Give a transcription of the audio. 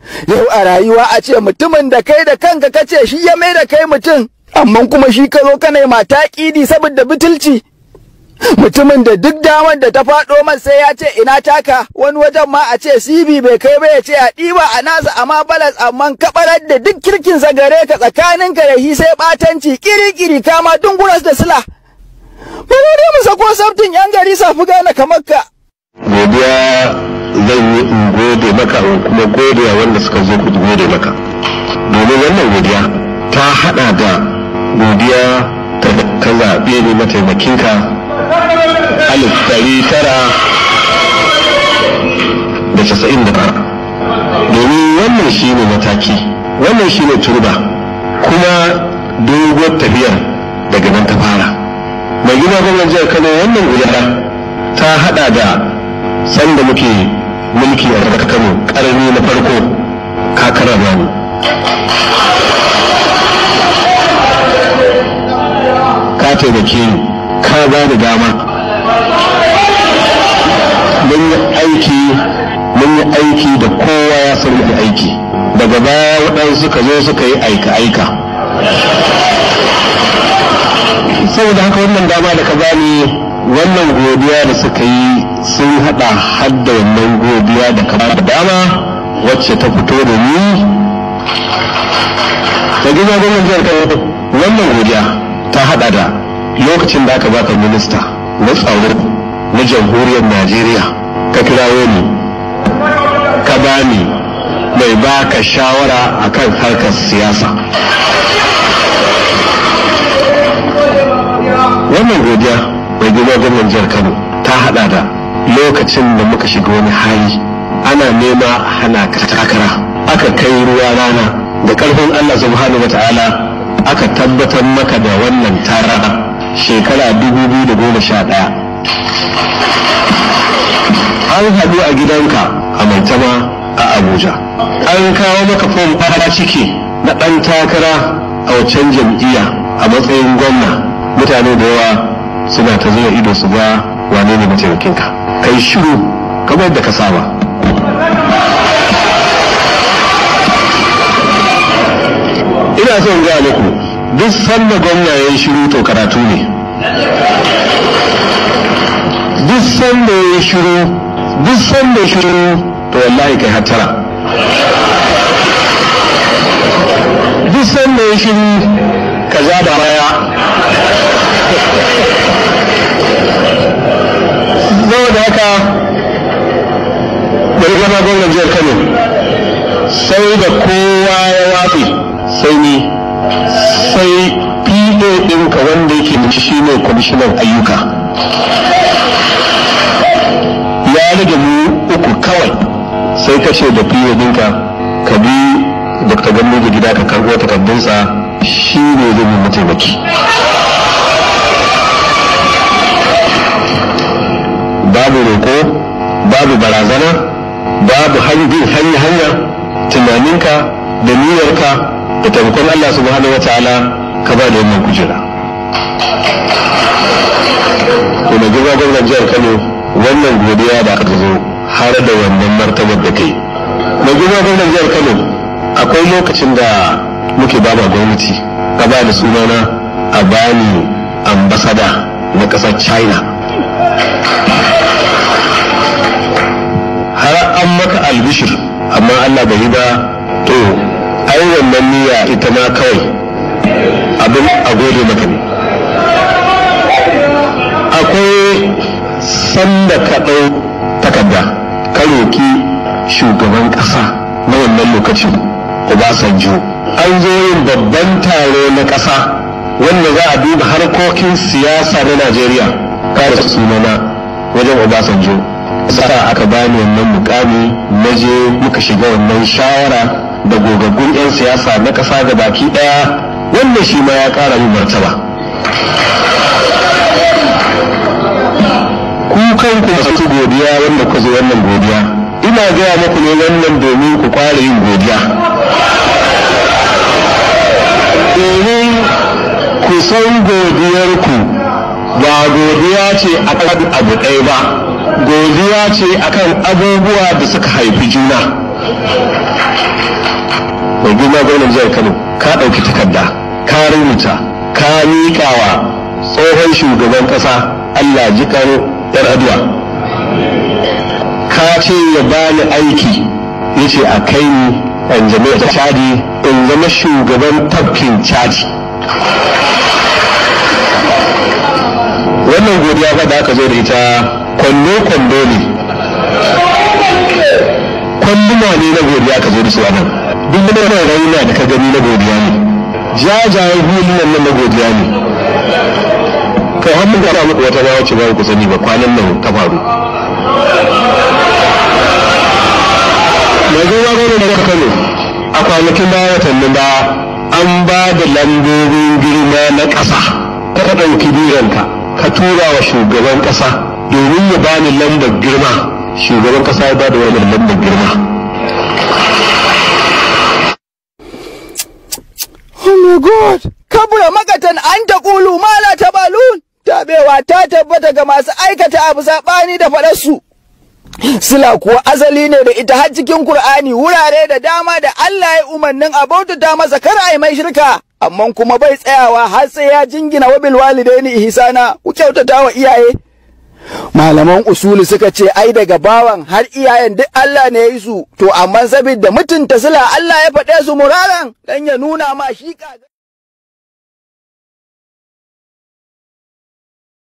yau a rayuwa a ce mutumin da kai da kanka kace shi ya mai da kai mutum amma kuma shi ka zo kana mata kidi saboda bitulci mutumin da duk damar da ta faɗo man sai ya ce ina taka wani wajen ma a ce sibi bai kai ba ya ce a ɗiba a nasa amma balas amma kabarar da duk kirkin sa gare ka tsakanin ka da shi sai ɓatanci kiri-kiri kama dunguras da sila ba dai mu sako sabtin yan gari safi gane kamar ka godiya zan yi in gode maka in kuma gode wa wanda suka zo ku gode maka domin wannan godiya ta hada da godiya ta ka zaɓe ni mataimakinka alif ɗari tara da casa'in da tara domin wannan shi ne mataki wannan shi ne turba kuma doguwar tafiyar daga nan ta fara mai gina gwamnan jihar kano wannan godiya ta hada da sanda muke mulki a daga kano karni na farko kakara bani ka taimake ni ka ba ni dama mun yi aiki mun yi aiki da kowa ya san da aiki daga baya waɗansu suka zo suka yi aika-aika saboda haka wannan dama da ka bani wannan godiya da suka yi sun hada hadda wannan godiya da ka da dama wacce ta fito da ni ta gina gwamnan jihar kano wannan godiya ta hada da lokacin da aka baka minista na tsaro na jamhuriyar najeriya ka kirawo ni ka bani mai baka shawara akan harkar siyasa wannan godiya mai girma gwamnan jihar kano ta hada da lokacin da muka shiga wani hali ana nema hana takara aka kai ruwa rana da karfin allah subhanahu wa ta'ala aka tabbatar maka da wannan tara shekara 2011 an haɗu a gidanka a maitama a abuja an kawo maka fom fara ciki na ɗan takara a waccan jam'iyya a matsayin gwamna mutane da yawa suna ta zuwa ido su ga wane ne mataimakinka kai shiru kamar da ka saba ina son gaya muku duk sanda gwamna ya yi shiru to karatu ne duk sanda ya yi shiru duk sanda ya shiru to wallahi kai hattara duk sanda ya shiru ka za da baya saboda haka bari gama gwamnan jihar kano sai da kowa ya watsi sai ni sai pa ɗinka wanda yake mace shi ne kwamishinan ayyuka ya rage mu uku kawai sai ka ce da pa ɗinka ka bi dr gambo da gida ka karɓo takardunsa shi ne zai yi mataimaki babu roƙo babu barazana babu hanyar hanya hanya tunaninka da niyyarka da taimakon Allah subhanahu wa ta'ala ka ba da wannan kujera to da gaba gwamnan jihar Kano wannan godiya da aka zo har da wannan martabar da kai da gaba gwamnan jihar Kano akwai lokacin da muke ba ma gwamnati ka ba da sunana a bani ambasada na ƙasar China har an maka albishir amma Allah bai yi ba to ai wannan niyya ita ma kawai abin a gode maka ne akwai sanda ka ɗau takarda ka roki shugaban ƙasa na wannan lokacin Obasanjo an zo yin babban taro na ƙasa wanda za a duba harkokin siyasa na Najeriya kare sunana wajen Obasanjo sa aka bani wannan mukami na je muka shiga wannan shawara da gogaggun 'yan siyasa na ƙasa da baki ɗaya wannan shi ma ya ƙara min martaba ku kanku masu godiya wanda ku zo wannan godiya ina gaya muku ne wannan domin ku ƙware yin godiya domin ku san godiyarku ba godiya ce akan abu ɗaya ba godiya ce akan abubuwa da suka haifi juna mai girma gwamnan jihar kano ka ɗauki takarda ka rubuta ka miƙa wa tsohon shugaban ƙasa allah ji kano yar aduwa ka ce ya bani aiki ya ce a kai ni an jami'a ta chadi in zama shugaban tafkin chadi wannan godiya fa da aka zo da ita kwando-kwando ne kwanduna ne na godiya ka zo da su a nan duk wani rauna da ka gani na godiya ne jajayen hulunan nan na godiya ne kai har mun gaba muku wata bawa ce ba ku sani ba kwanan nan ta faru mai zuwa gano da kano a kwanakin baya watannin baya an ba da lambobin girma na ƙasa ka ɗauki biranka ka tura wa shugaban ƙasa domin ya bani lambar girma shugaban ƙasa ya ba da wannan lambar girma Oh my God! Kabura makatan an ta ƙulu mala ta balun! Tabewa ta tabbata ga masu aikata abu saɓani da faɗarsu. Sila kuwa asali ne da ita har cikin Kur'ani wurare da dama da Allah ya umarnin a bautata masa kar a yi mai shirka. Amma kuma bai tsayawa har sai ya jingina wa bil walidaini ihsana ku kyautata wa iyaye. Malaman usuli suka ce ai daga bawan har iyayen duk Allah ne ya yi su to amma saboda mutunta sila Allah ya faɗe su muraran dan ya nuna ma shi kaga